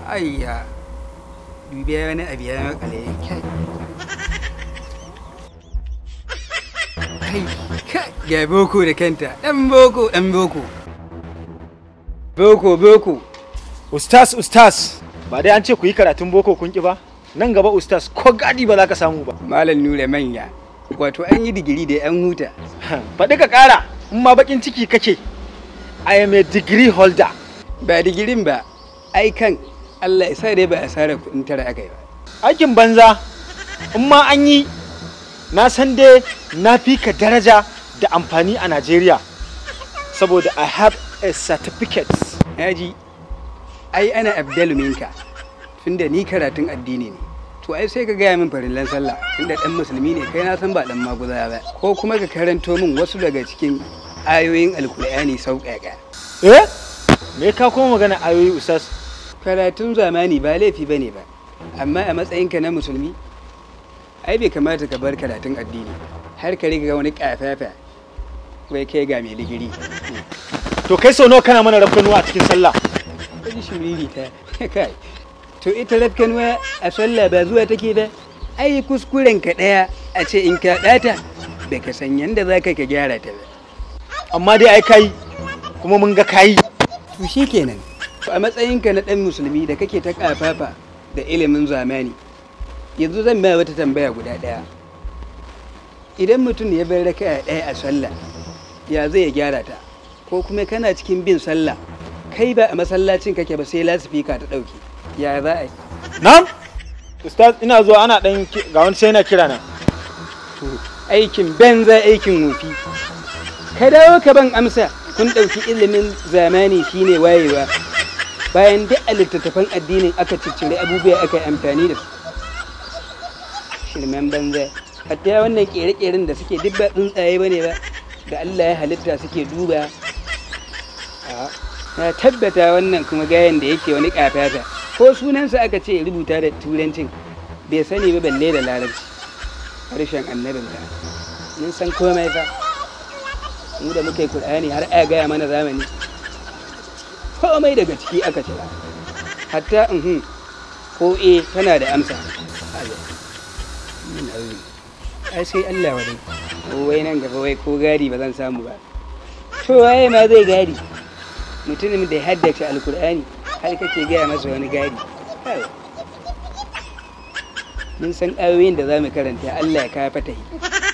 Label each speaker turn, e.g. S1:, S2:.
S1: ayya dubiya wani abu ya makale kai kai kai ga boko da kanta dan boko dan boko boko boko
S2: Ustaz, ustaz, ba dai an ce ku yi karatun boko kun ki ba? Nan gaba ustaz ko gadi ba za ka samu ba.
S1: malam nura manya wato an yi digiri da yan huta
S2: Faɗi ka ƙara, in ma bakin ciki kake. I am a degree holder.
S1: ba digirin ba ai kan Allah ya sa dai ba asara kuɗin tara aka yi ba
S2: Aikin banza, in ma an yi, na san dai na fi ka daraja da amfani a Najeriya. Saboda I have a certificate.
S1: Yaji, ai ana abdalu minka tunda ni karatun addini ne. To ai sai ka gaya min farillan sallah tunda dan musulmi ne kai na san ba dan maguza ba. Ko kuma ka karanto min wasu daga cikin ayoyin alkur'ani sauƙaƙa.
S2: Eh? Me ka kuma magana ayoyi ustaz?
S1: Karatun zamani ba laifi bane ba. Amma a matsayinka na musulmi ai bai kamata ka bar karatun addini har ka riga wani kafafa wai kai ga mai digiri.
S2: To kai sau nawa kana mana rafkanuwa a cikin sallah?
S1: Kaji shiriri ta kai. To ita rafkanuwa a sallah ba zuwa take ba. Ai kuskuren ka ɗaya a ce in ka ɗata da ka san yanda za ka ka gyara ta ba.
S2: Amma dai ai kai kuma mun ga kayi.
S1: To shi kenan. A matsayinka na ɗan musulmi da kake ta ƙafafa da ilimin zamani. Yanzu zan ba wata tambaya guda ɗaya. Idan mutum ya bar raka'a ɗaya a sallah ya zai ya gyara ta ko kuma kana cikin bin sallah kai ba a masallacin kake ba sai lasifika ta ɗauke ya za a yi
S2: Na'am? Ustaz ina zuwa ana ɗan ki- ga wani sai na kira na.
S1: to aikin banza aikin wofi ka dawo ka ban amsa kun ɗauki ilimin zamani shine wayewa bayan duk a littattafan addinin aka ciccire abubuwa aka yi amfani da su shirmen banza hatta wannan ƙere-ƙeren da suke duk ba tsuntsaye ba ne ba da Allah ya halitta suke duba A, na tabbata wannan kuma gayan da yake wani ƙafata ko sunansa aka ce ya rubuta da turancin bai sani ba balle da larabci harshen annabin ka mun san komai fa mu da muka yi Kur'ani har aya gaya mana zamani komai daga ciki aka cira hatta uhun ko e tana da amsa Ayo. Min aure. ai sai Allah wadai ko wai nan gaba wai ko gadi ba zan samu ba to waye ma zai gadi mutumin da ya haddace alkur'ani har kake gaya masa wani gadi Ayo. mun san ayoyin da za mu karanta Allah ya kawo fatahi